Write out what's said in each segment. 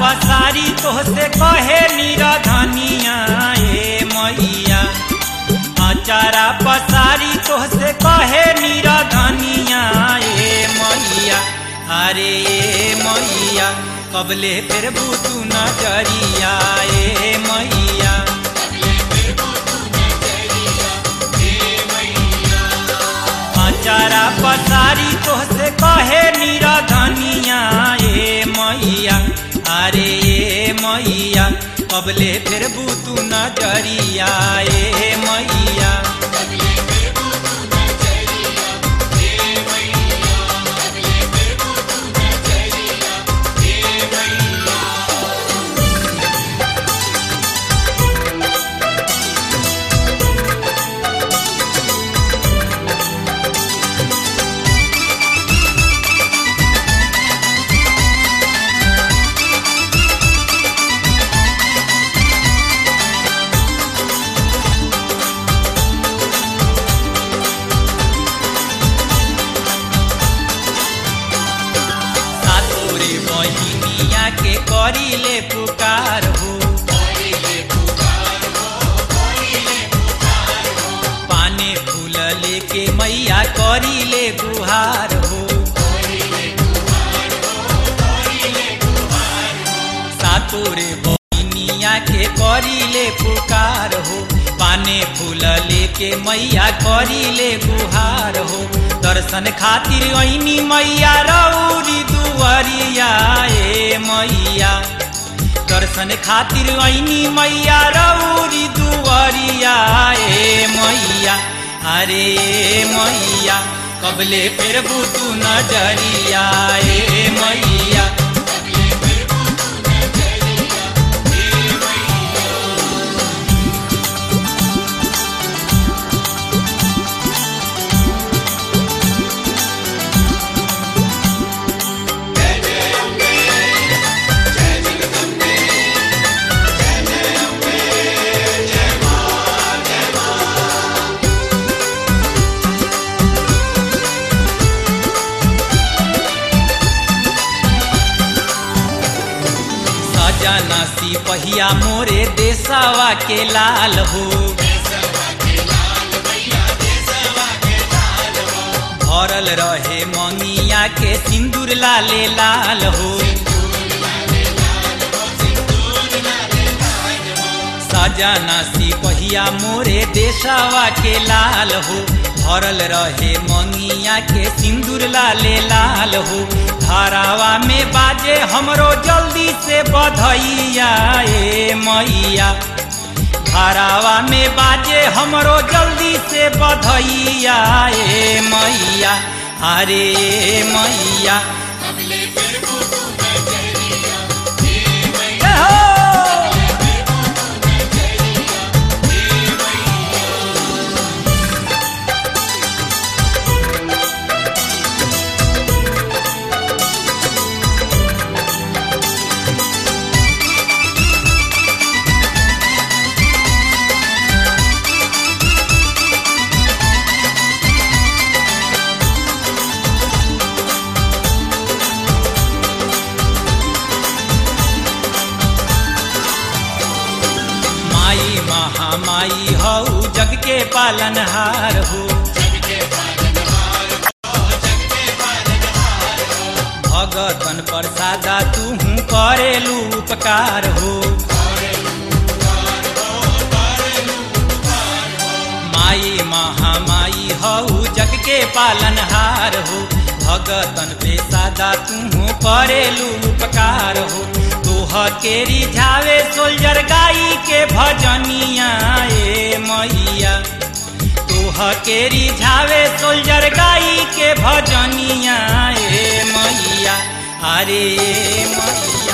पसारी तोहसे कहे निराधनिया ए मैया अचारा पसारी तोहसे कहे निराधनिया ए मैया अरे ए मैया कबले फिर तू नजरिया ए मैया अचारा पसारी तोहसे कहे निराधनिया ए मैया अरे ए मैया कबले फिर तू नजरिया ए मैया सातोरे बहिनिया के करीले पुकार हो पाने फूल लेके मैया करीले गुहार हो सातोरे बहिनिया के करीले पुकार हो पाने फूल लेके मैया करीले गुहार हो दर्शन खातिर ऐनी मैया रौरी दुआरिया ए मैया दर्शन खातिर ऐनी मैया रौरी दुआरिया ए मैया अरे ए मैया कबले फिर तू नजरिया ए मैया सजना सिपहिया मोरे देशवा के लाल हो भरल रहे मंगिया के सिंदूर लाले लाल हो सजना सिपहिया मोरे देशवा के लाल हो भरल रहे मंगिया के सिंदूर लाले लाल हो धारावा में बाजे हमरो जल्दी से बधैया ए मैया धारावा में बाजे हमरो जल्दी से बधैया ए मैया अरे ए मैया ए हो! माई महामाई हऊ जग के पालनहार हो भगतन प्रसादा तू करेलू उपकार हो माई महामाई हऊ जग के पालनहार हो भगतन पे सादा तू करेलू उपकार हो तोह के रिझावे सोल्जर गाई के भजनिया ए मैया तोह के रिझावे सोल्जर गाई के भजनिया ए मैया अरे ए मैया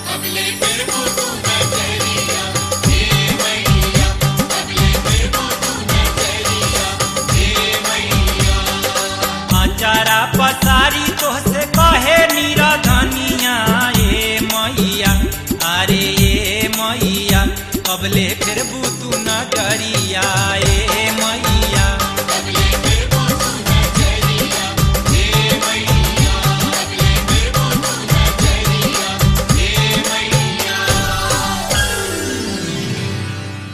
अचारा पसारी तोहसे कहे निराधनिया ए मैया अरे ए मैया कबले फिर तू नगरिया ए